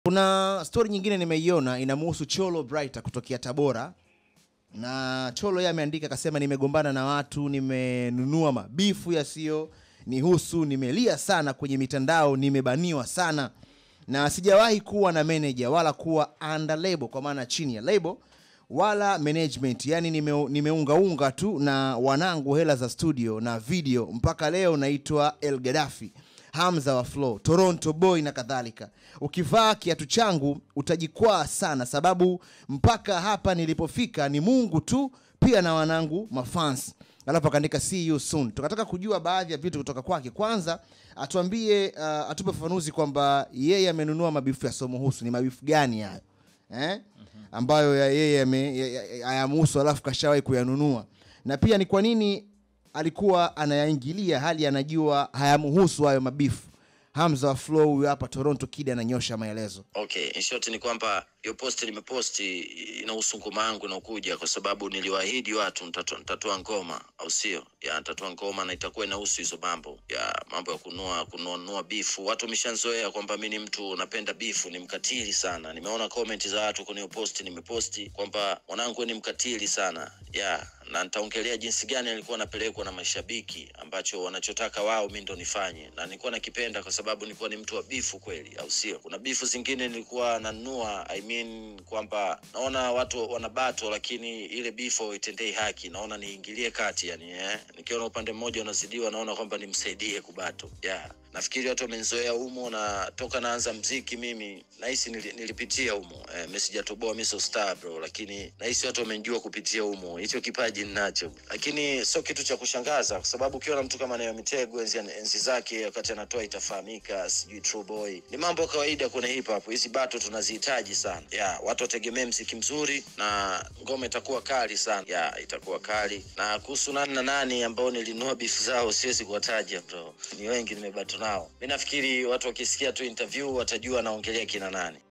kuna story nyingine nimeiona inamhusu Cholo Brighter kutokea Tabora na Cholo yeye ameandika akasema, nimegombana na watu, nimenunua mabifu yasiyo nihusu, nimelia sana kwenye mitandao, nimebaniwa sana na sijawahi kuwa na manager wala kuwa under label, kwa maana chini ya label wala management, yani nime, nimeungaunga tu na wanangu hela za studio na video. Mpaka leo naitwa El Gaddafi Hamza wa Flow, Toronto boy na kadhalika. Ukivaa kiatu changu utajikwaa sana, sababu mpaka hapa nilipofika ni Mungu tu, pia na wanangu mafans. Alafu akaandika see you soon. Tukataka kujua baadhi ya vitu kutoka kwake. Kwanza atuambie, uh, atupe ufafanuzi kwamba yeye amenunua mabifu ya Somohusu. Ni mabifu gani hayo eh? ambayo ya yeye ame- ya- ya- hayamhusu alafu kashawahi kuyanunua, na pia ni kwa nini alikuwa anayaingilia hali anajua hayamhusu hayo mabifu. Hamza wa Flow huyu hapa Toronto Kid ananyosha maelezo. Okay, in short ni kwamba hiyo posti nimeposti inahusu ngoma yangu inaokuja, kwa sababu niliwaahidi watu nitatoa nitatoa ngoma, au sio? Ya nitatoa ngoma na itakuwa inahusu hizo mambo ya mambo ya kunua kununua bifu. Watu wameshazoea kwamba mi ni mtu napenda bifu, ni mkatili sana. Nimeona comment za watu kwenye hiyo posti nimeposti kwamba mwanangu wewe ni mkatili sana ya na nitaongelea jinsi gani nilikuwa napelekwa na mashabiki ambacho wanachotaka wao mi ndo nifanye, na nilikuwa nakipenda kwa sababu nilikuwa ni mtu wa bifu kweli, au sio? Kuna bifu zingine nilikuwa nanunua, I mean kwamba naona watu wana bato, lakini ile bifu haitendei haki, naona niingilie kati yani, eh? Nikiona upande mmoja unazidiwa, naona kwamba nimsaidie kubato yeah. Nafikiri watu wamenizoea humo, na toka naanza mziki mimi nahisi nili, nilipitia humo eh, mimi sijatoboa, mimi sio star bro, lakini nahisi watu wamenijua kupitia humo. Hicho kipaji ninacho, lakini sio kitu cha kushangaza, kwa sababu ukiona mtu kama Nayo Mitego enzi, enzi zake wakati anatoa itafahamika, sijui True Boy, ni mambo ya kawaida kwenye hip hop. Hizi bato tunazihitaji sana ya watu wategemee mziki mzuri na ngoma itakuwa kali sana ya itakuwa kali. Na kuhusu nani na nani ambao nilinunua beef zao, siwezi kuwataja bro, ni wengi nimebato nao. Mi nafikiri watu wakisikia tu interview watajua naongelea kina nani.